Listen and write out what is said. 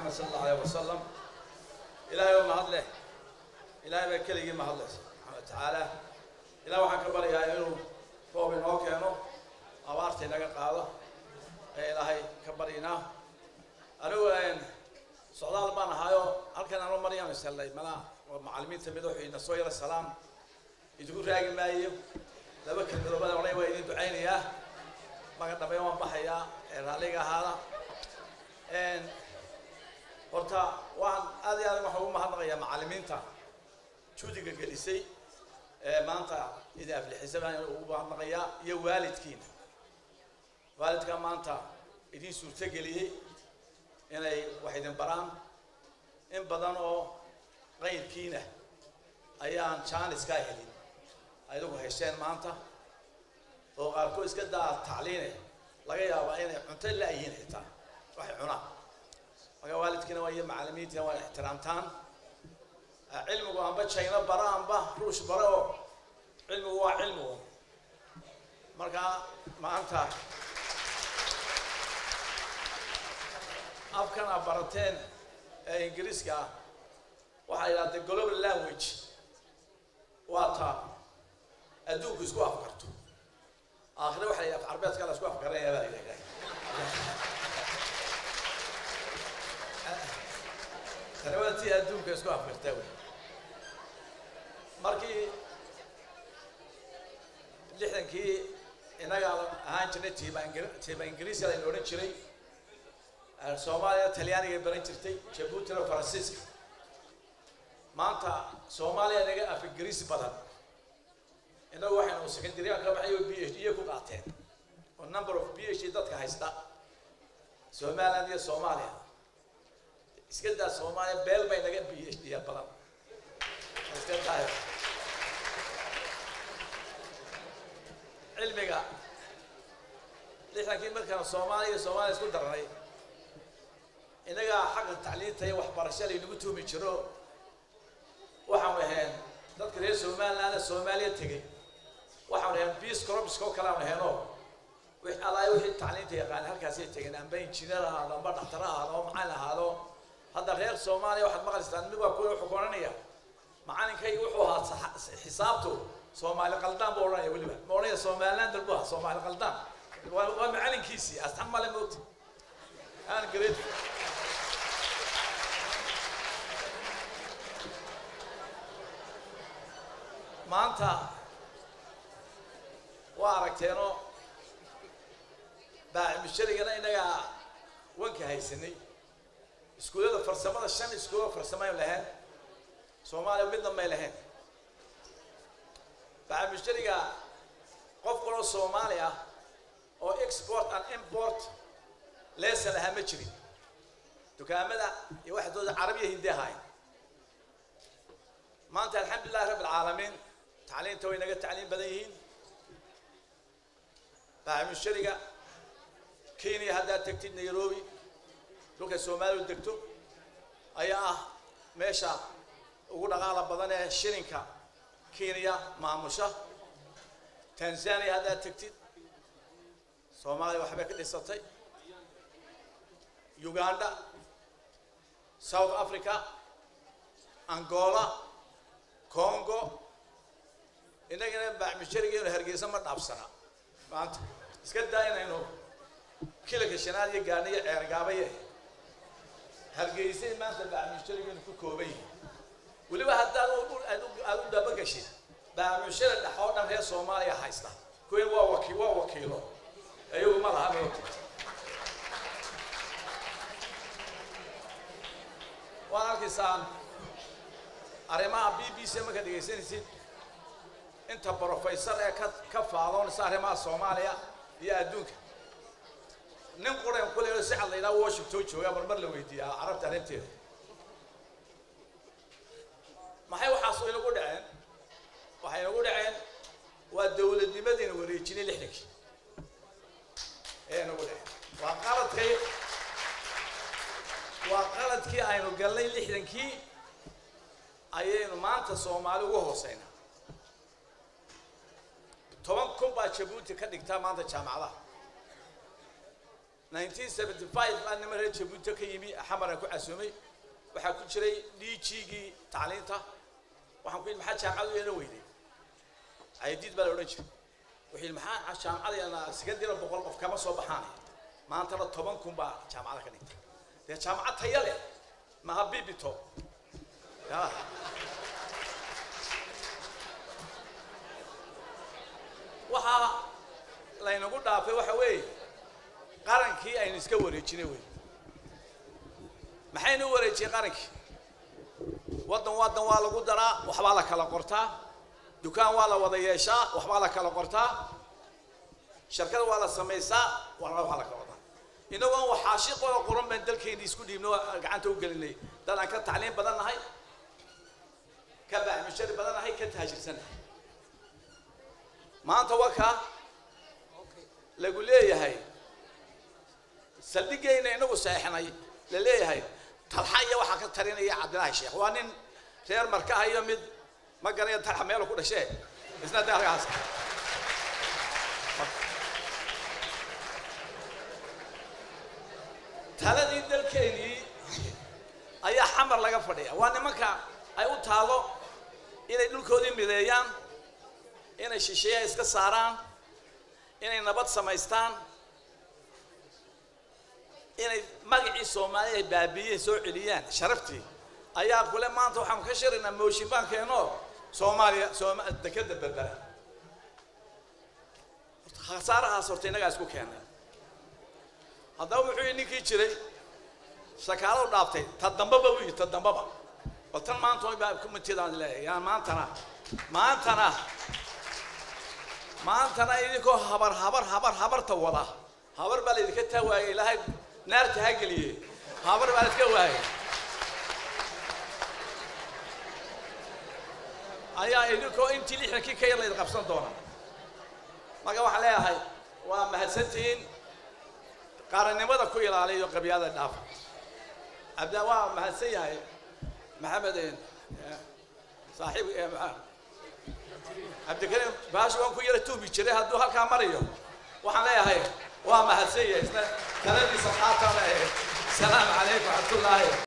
maxamed sala allahu alayh wasalam ilaahay oo mahad leh ilaahay baa keligii mahad leh subxaana wa tacaala ilaah waxaan ka baryayaa inuu roob inoo keeno abaarta inaga qaado ee ilaahay ka baryanaa anigu socdaal baan ahaayo halkan anu maryam isallay malaha waa macallimiinta mid wuxuu ina soo yara salaam idinku raagi maayo laba kelmadoobadan odhan waa idin ducaynayaa maga dambeyn waan baxayaa ee raalliga ahaada horta waan aad iyo aad waxaan ugu mahadnaqayaa macallimiinta juudiga gelisay ee maanta idin aflixisa baan ugu mahadnaqayaa iyo waalidkiina waalidka maanta idin suurtogeliyey inay wax idin baraan in badan oo qayrkiina ayaan jaaniskaa helin adigu hesheen maanta oo qaarkood iska daa tacliine laga yaabaa inay cunto la'yihiin xitaa waxay cunaan marka waalidkiina waa iyo macallimiintiina waa ixtiraamtaan cilmigu amba jayno bara amba ruush bara oo cilmigu waa cilmigu marka maanta afkan a barateen ee ingiriiska ah waxaa yidhahdee global language waa taa adduunku isku afkarto aakhire waxa la yidhaha af carbeedka la isku afkaranaya baa la yidhahdaa tani waa tii adduunka isku afkartaa wey markii lixdankii inaga ahaan jirnay tiiba ingir tiiba ingiriiska layna odhan jiray soomaaliya talyaaniga baran jirtay jabuutina faransiiska maanta soomaaliya inaga af ingiriisi badan inagu waxaynu secondaryan ka baxay oo b h d ku qaateen oo number of b h d dadka haysta somaliland iyo soomaaliya iska daa soomaaliya beel bay naga b h d badan iska daayo cilmiga lixdankii markaan soomaaliya iyo soomaaliya isku darnay inagaa xagga tacliinta iyo waxbarasho laynagu tuumi jiro waxaanu ahayn dadka reer somalilandna soomaaliya tegey waxaanu ahayn biis corobska oo kale aanu ahaynoo wix allaay wixii tacliinta yaqaana halkaasay tegeen amba injineer ahaado amba dhaktar ahaado amba macalin ahaado hadda reer soomaaliya waxaad maqlaysaan mid waa kuwa wuxuu koranaya macalinkayga wuxuu ahaa xisaabtu soomaali qaldaan buu odhanaya weliba ma odhanaya somaliland buu ahaa soomaali qaldaan waa waa macalinkiisii asxan male moogta aan grade maanta waa aragteenoo baacimusharigana inagaa wanka haysanay iskuullada farsamada shan iskuulo farsamay lahayn soomaaliya midna may lahayn baacimushariga qof kaloo soomaali ah oo export and import leesan lahaa ma jirin dukaamada iyo waxdooda carabiya hindi ahayn maanta alxamdulilahi rabb alcaalamiin tacliinta way naga tacliin badan yihiin baacimushariga kenya haddaad tegtid nairobi dhulka soomaaliya degto ayaa ah meesha ugu dhaqaala badan ee shilinka kenya maamusha tanzania haddaad tegtid soomaaliya waxbay ka dhisatay uganda south africa angola congo innagana baacimusharigeenu hargeysa ma dhaafsana maanta iska daa inaynu kilanka shanaad iyo gaana iyo ceergaabaye hargeysay maanta baacimusharigeenu ku kooban yihin weliba haddaad aad u dabagashid baacimushari dhex oo dhan reer soomaaliya haysta kuwin waa waki waa wakiilo iyagu ma laha moogta waan arkaysaan arrimaha b b c markaad dhegaysanaysid inta brofeysar ee ka ka faadoonaysa arrimaha soomaaliya iyo adduunka nin quran kule si cad la yidhaha washington joogaa marmar la weydiiyaa carabta arrinteeda maxay waxaas inagu dhaceen waxay inagu dhaceen waa dowladnimadiina wareejinay lixdankii ee inagu dhaceen waa qaladkay waa qaladkii aynu galnay lixdankii ayaynu maanta soomaali uga hooseynaa toban kun baa jabuuti ka dhigtaa maanta jaamacadaha nineteen seventy five baa nima reer jabuuti ka yimi xamar aan ku casuumay waxaa ku jiray d g-gii tacliinta waxaan ku yidhi maxaa jaamacadu yeelan weyday cayadiid baa la odhan jiray wuxuu yidhi maxaa jaamacadayana sekandira boqol qof kama soo baxaanay maantana toban kun baa jaamacada ka dhigtay dee jaamacad taya leh maha bibito ya waxaa laynagu dhaafay waxa weeye qarankii aynu iska wareejinay wey maxaynu u wareejiyey qarankii waddan waddan waa lagu daraa waxbaa la kala qortaa dukaan waa la wada yeeshaa waxbaa la kala qortaa shirkada waa la samaysaa waxna waxaa la kala wadaa inagoon waxaashi qora qoran baan dalkeeni isku dhiibno gacanta u gelinay dad aan ka tacliin badan nahay ka baaxmishari badan nahay ka taajirsannahay maanta wakaa lagu leeyahay saldhigayna inagu saexnay la leeyahay talxa iyo waxaa ka tarinaya cabdilaahi sheekh waa nin reer markaha iyo mid ma garanayo talxa meelu ku dhashee isna de halkaas taladii dalkeenii ayaa xamar laga fadhiya waa nimanka ay u taalo inay dhulkoodii mideeyaan inay shisheeya iska saaraan inay nabad samaystaan inay magacii soomaaliya ay baabiiyeen soo celiyaan sharaftii ayaa kule maanta waxaan ka shiraynaa mooshin baan keeno soomaaliya sooma dekeda berbera khasaarahaas horta innagaa isku keenay haddaba wuxuu yidhi ninkii jiray shakaalo dhaaftay ta dambaba u yidhi ta dambaba oo tan maanta baa kumitidaan leeyahay yaa maantana maantana maantana idinkoo habar habar habar habarta wada habar baa laydinka taa waayay ilaahay naarta ha geliye habar baa iska waayay ayaa idinkoo intii lixdankii ka yar laydin qabsan doona marka waxaan leeyahay waa mahadsantihiin qaranimada ku ilaaliyo qabyaalada dhaafa abda waa mahadsan yahay maxamed saaxiib cabdikariim baashi waan ku yara tuumi jiray hadduu halkaa marayo waxaan leeyahay waa mahadsan yahay isna taladiisa qaatan leeyahay السلام عليكم ورحمة الله